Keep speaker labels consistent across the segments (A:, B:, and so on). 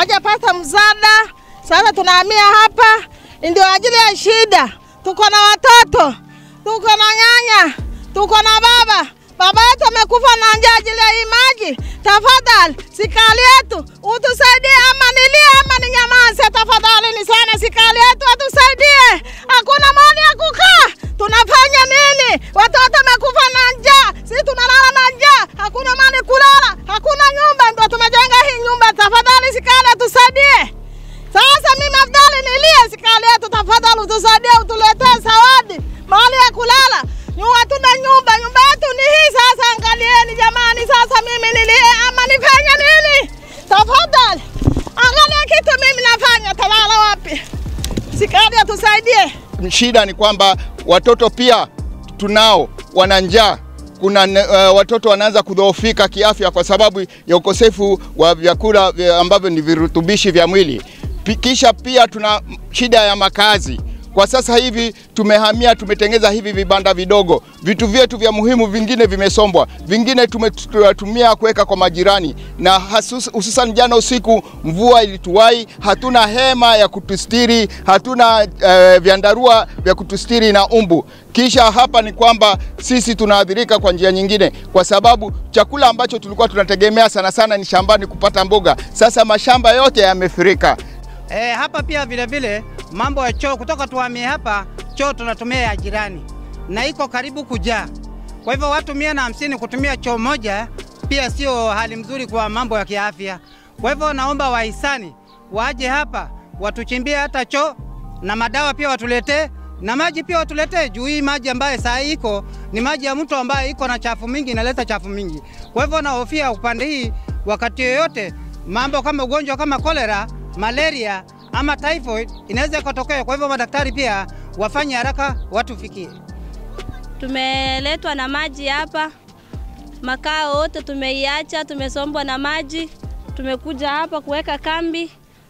A: hawajapata msaada. Sasa tunahamia hapa, ndio ajili ya shida. Tuko na watoto, tuko na nyanya, tuko na baba. Baba yetu amekufa na njaa ajili ya hii maji. Tafadhali serikali yetu utusaidie, ama nilie ama ninyamaze. Tafadhali ni sana, serikali yetu atusaidie. Hakuna mahali ya kukaa, tunafanya nini? Watoto wamekufa na njaa, sisi tunalala na njaa, hakuna mahali kulala, hakuna nyumba, ndio tumejenga hii nyumba. Tafadhali serikali atusaidie. Sasa mimi afadhali nilie, serikali yetu tafadhali utusaidie, utuletee zawadi mahali ya kulala. Nyu hatuna nyumba, nyumba yetu ni hii. Sasa angalieni jamani, sasa mimi nilie ama nifanye nini? Tafadhali angalia kitu mimi nafanya, talala wapi? Serikali atusaidie.
B: Shida ni kwamba watoto pia tunao wana njaa. Kuna uh, watoto wanaanza kudhoofika kiafya kwa sababu ya ukosefu wa vyakula vya ambavyo ni virutubishi vya mwili. Pi- Kisha pia tuna shida ya makazi. Kwa sasa hivi tumehamia, tumetengeza hivi vibanda vidogo. Vitu vyetu vya muhimu vingine vimesombwa, vingine tumetumia kuweka kwa majirani, na hasus- hususan jana usiku mvua ilituwai, hatuna hema ya kutustiri, hatuna eh, vyandarua vya kutustiri na umbu. Kisha hapa ni kwamba sisi tunaathirika kwa njia nyingine, kwa sababu chakula ambacho tulikuwa tunategemea sana sana ni shambani kupata mboga, sasa mashamba yote yamefurika.
C: E, hapa pia vile vile mambo ya choo, kutoka tuhamie hapa, choo tunatumia ya jirani na iko karibu kujaa. Kwa hivyo watu mia na hamsini kutumia choo moja pia sio hali mzuri kwa mambo ya kiafya. Kwa hivyo naomba wahisani waje hapa watuchimbie hata choo na madawa pia watuletee na maji pia watuletee, juu hii maji ambayo saa hii iko ni maji ya mto ambayo iko na chafu mingi, inaleta chafu mingi. Kwa hivyo nahofia upande hii, wakati yoyote mambo kama ugonjwa kama kolera, malaria ama typhoid inaweza ikatokea. Kwa hivyo madaktari pia wafanye haraka watufikie.
D: Tumeletwa na maji hapa, makao wote tumeiacha, tumesombwa na maji. Tumekuja hapa kuweka kambi,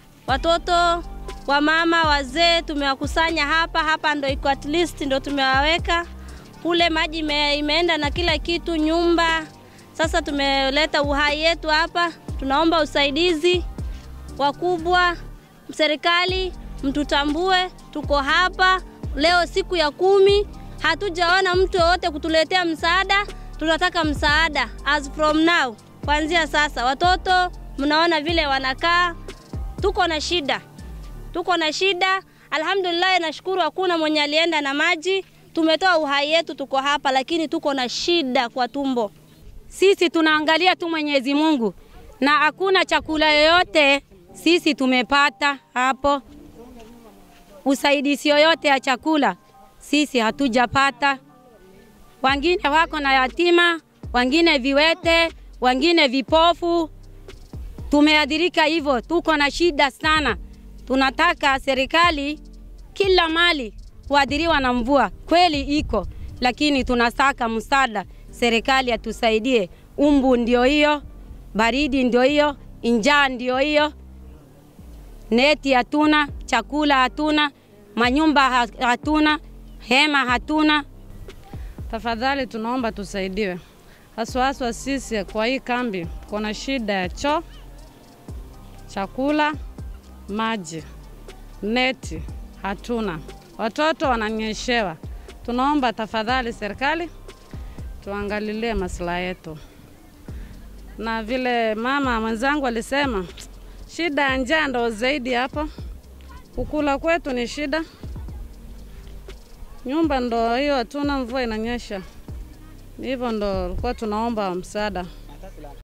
D: watoto wamama, wazee tumewakusanya hapa. Hapa ndo iko at least ndo tumewaweka kule, maji ime, imeenda na kila kitu, nyumba. Sasa tumeleta uhai yetu hapa, tunaomba usaidizi wakubwa, serikali mtutambue, tuko hapa leo siku ya kumi, hatujaona mtu yoyote kutuletea msaada. Tunataka msaada as from now, kuanzia sasa. Watoto mnaona vile wanakaa, tuko na shida, tuko na shida. Alhamdulillah, nashukuru hakuna mwenye alienda na maji. Tumetoa uhai yetu, tuko hapa, lakini tuko na shida kwa tumbo.
E: Sisi tunaangalia tu Mwenyezi Mungu na hakuna chakula yoyote sisi tumepata hapo, usaidizi yoyote ya chakula sisi hatujapata. Wengine wako na yatima, wengine viwete, wengine vipofu. Tumeadhirika hivyo, tuko na shida sana. Tunataka serikali kila mali kuadhiriwa na mvua kweli iko, lakini tunataka msaada, serikali atusaidie. Umbu ndio hiyo, baridi ndio hiyo, njaa ndio hiyo, neti hatuna, chakula hatuna, manyumba ha- hatuna, hema hatuna.
F: Tafadhali tunaomba tusaidiwe, haswa haswa sisi kwa hii kambi kuna shida ya choo, chakula, maji, neti hatuna, watoto wananyeshewa. Tunaomba tafadhali serikali tuangalilie maslahi yetu, na vile mama mwenzangu alisema, shida ya njaa ndo zaidi hapa, kukula kwetu ni shida nyumba ndo hiyo hatuna, mvua inanyesha, hivyo ndo tulikuwa tunaomba msaada.